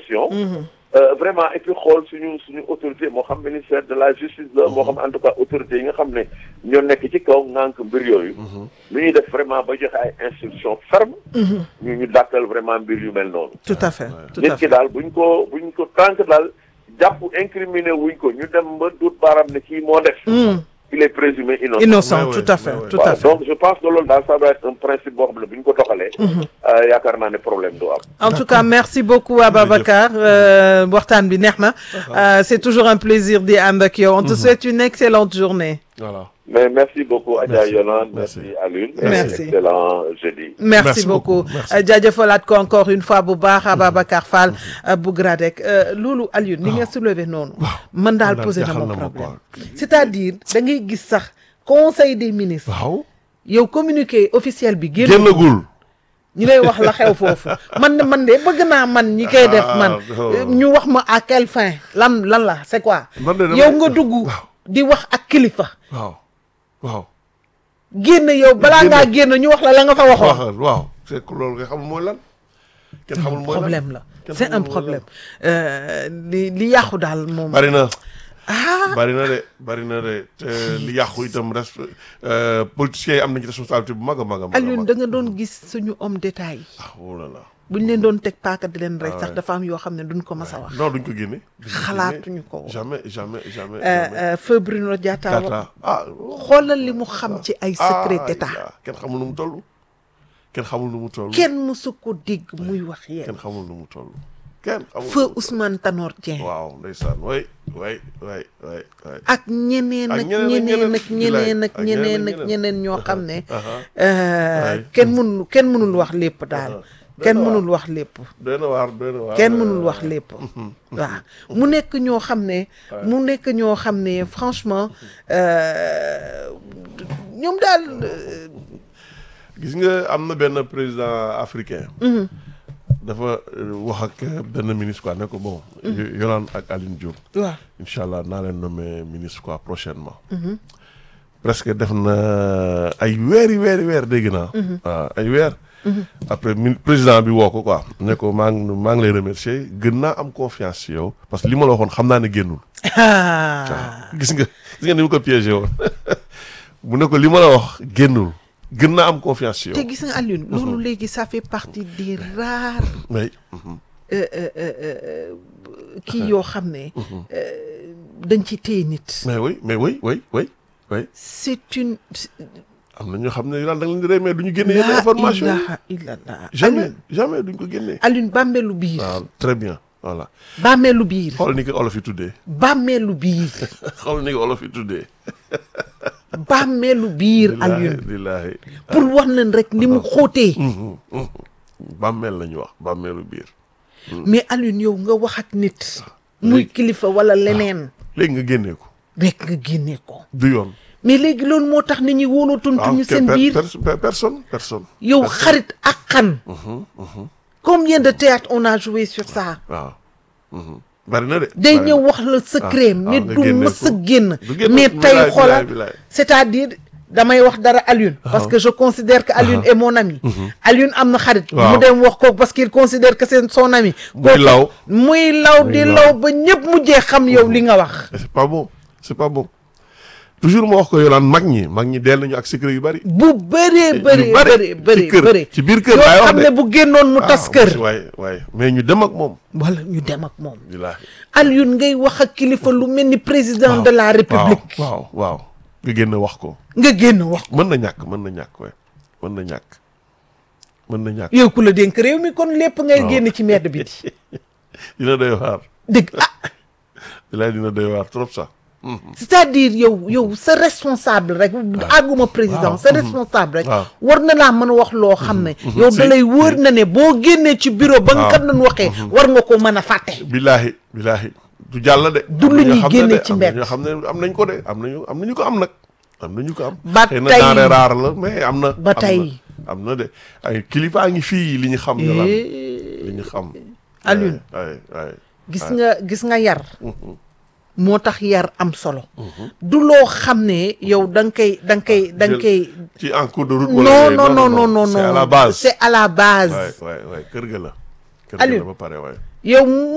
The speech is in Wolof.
question. Euh, vraiment et puis xool suñu suñu autorité moo xam ministère de la justice la moo xam en tout cas autorité yi nga xam ne ñoo nekk ci kaw ngànk mbir yooyu lu ñuy def vraiment ba joxe ay instructions fermes ñu ñu dàkkal vraiment mbir yu mel noonu tout à fait tout nit à ki fait daal buñ ko buñ ko tànk daal jàpp incriminé wuñ ko ñu dem ba duut baaram ne kii moo def il est présumé innocent innocent Ouais, tout ouais, à fait ouais, ouais. tout à Voilà, fait donc je pense que loolu daal ça doit être un principe boo xam ne bu ñu ko doxalee euh, yaakaar naa ne problème du am en tout cas merci beaucoup Ababacar euh, waxtaan bi neex na Euh, c'est toujours un plaisir di ànd ak yow on te souhaite une excellente journée voilà mais merci beaucoup Adja Merci. Yolande Merci. merci Alune Merci. excellent jeudi merci, Merci beaucoup beaucoup. Merci. Euh, jaajëfalaat ko encore une fois bu baax Ababacar Fall euh, bu Gradec Euh, loolu Alioune li nga soulevé noonu man daal daal posé na jaaxal ma na ma problème quoi. c'est-à-dire da ngay gis sax conseil des ministres waaw yow communiqué officiel bi génn génnagul ñu lay wax la xew foofu man de man de bëgg naa man ñi koy def man Ah, oh. euh, ñu wax ma à quelle fin lan lan la c'est quoi Man de damay- yow nga dugg waaw. di wax ak kilifa waaw waaw génn yow balaa Génn. ngaa génn ñu wax la la nga fa waxoon waxal waaw c'est que loolu nga xamul mooy lan kenn xamul mooy lan problème la Kenn c'est xamul un mooy problème Euh, li li yàqu daal moom bari na ah bari na de bari na de te li yàqu itam res politiciens yi am nañu responsabilité bu mag a mag a mag a Alioune mag da nga doon gis suñu homme d'état yi ah oh là là buñ leen doon teg paaka di leen rey Ah sax ouais. dafa am yoo xam ne duñ ko mas a wax non duñ ko génne duñ ko génne. xalaatuñu ko woon. jamais jamais jamais Euh, jamais euh, feu Bruno Diatta wax Tata ah xoolal li mu xam ci ay secret ah, d'état ya, kenn xamul nu mu toll kenn xamul nu mu toll kenn mësu ko dégg muy wax yéen kenn xamul nu mu toll kenn xamul feu nu mu toll. Ousmane Tanor Dieng waaw ndeysaan way way way way way ak ñeneen Ak ak ñeneen ñeneen ak ak ñeneen, ñeneen ak ak ñeneen ñeneen ak ak ñeneen ñoo xam ne aha. euh, Ouais. kenn mënul kenn mënul wax lépp daal kenn mënul wax lépp doy na waar doy na waar kenn mënul wax lépp waaw mu nekk ñoo xam ne mu nekk ñoo xam ne franchement euh, ñoom daal euh, gis nga am na benn président africain dafa euh, wax ak euh, benn ministre quoi ne ko bon Yo- Yolande ak Aline Diop waaw incha allah naa leen nommer ministre quoi prochainement presque def na ay weeri weeri weer dégg naa waaw ay weer après mi président bi woo ko quoi ne ko maa ngi maa ngi lay remercier gën naa am confiance ci yow parce que li ma la waxoon xam naa ne génnul ah gis nga gis nga ni mu ko piégé woon mu ne ko li ma la wax génnul gën naa am confiance ci te yow gis nga Alioune loolu léegi ça fait partie des rares oui euh, euh, euh, euh, kii yoo xam ne euh, dañ ci téye nit mais oui mais oui oui oui oui c'est une am na ñoo xam ne daal da nga leen di rey mais du ñu génne yenn la information yi ilaha illallah jamais Alioune jamais duñ ko génnee Alioune bàmmeelu biir waaw très bien voilà bàmmeelu biir xool ni ko olof yi tuddee bàmmeelu biir xool ni ko olof yi tuddee bàmmeelu biir Alioune billaahi pour wax leen rek ni mu xóotee bàmmeel la ñu wax bàmmeelu biir mais Alioune yow nga wax ak nit muy kilifa wala leneen léegi nga génnee ko rek nga génnee ko du yoon mais léegi loolu moo tax nit ñi wóolootuntuñu ke- seen per- biir pers- per- personne personne yow xarit ak xan combien de théâtre on a joué sur ça waaw mhm. bari na de day bari ñëw na. wax la secret ah, mais nga du génnee mës a ko. génn Du génn, mais bilaay, tey xoolal bilaay, bilaay. c'est-à-dire damay wax dara Alioune parce que je considère que Alioune est mon ami Alioune am na xarit Waaw. mu dem wax ko parce qu'il considère que c'est son ami Muy kooku law. muy law Muy di law. law ba ñëpp mujjee xam yow li nga wax Et c'est pas bon c'est pas bon toujours ma wax ko yolaan mag ñi mag ñi dell nañu ak secret yu bari bu bëree yu bëree bari bëree bëree ci kër bëree ci biir kër yoo laay wax xam de ne bu génnoon mu tas kër waaye waaye mais ñu dem ak moom wala ñu dem ak moom billaahi Alioune ngay wax ak kilifa lu mel ni président de la république waaw waaw nga génn wax ko nga génn wax ko mën na ñàkk mën na ñàkk waaye mën na ñàkk mën na ñàkk yow ku la dénk réew mi kon lépp ngay Waaw. génn ci mbedd bi di dina doy waar dëgg ah billaahi dina doy waar trop sax c'est-à-dire yow yow sa responsable rek àgguma président Waaw. sa responsable rek Waaw. war na laa mën a wax loo xam ne yow Si. da lay wóor na ne boo génnee ci bureau ba nga Waaw. kat doon waxee war nga ko mën a fàtte billaahi billaahi du jàll de Du am lu na ñoo ñuy xam ne génne de, ci am na mbedd. ñoo xam ne am nañ ko de am nañu am nañu ko am nag am nañu ko am Ba xëy na tey. denrée rare la mais am na Ba am na. tey. am na de ay kilifaa ngi fii li ñu xam ñu lan Eh, li ñu xam Alioune. ay ay gis nga gis nga yar moo tax yar am solo du loo xam ne yow da nga koy da nga koy da nga Jël- koy ci en cours de route non wala non non non non c'est à non la base c'est à la base waay waay waay kër ga la kër ga la Alioune. ba pare waay yow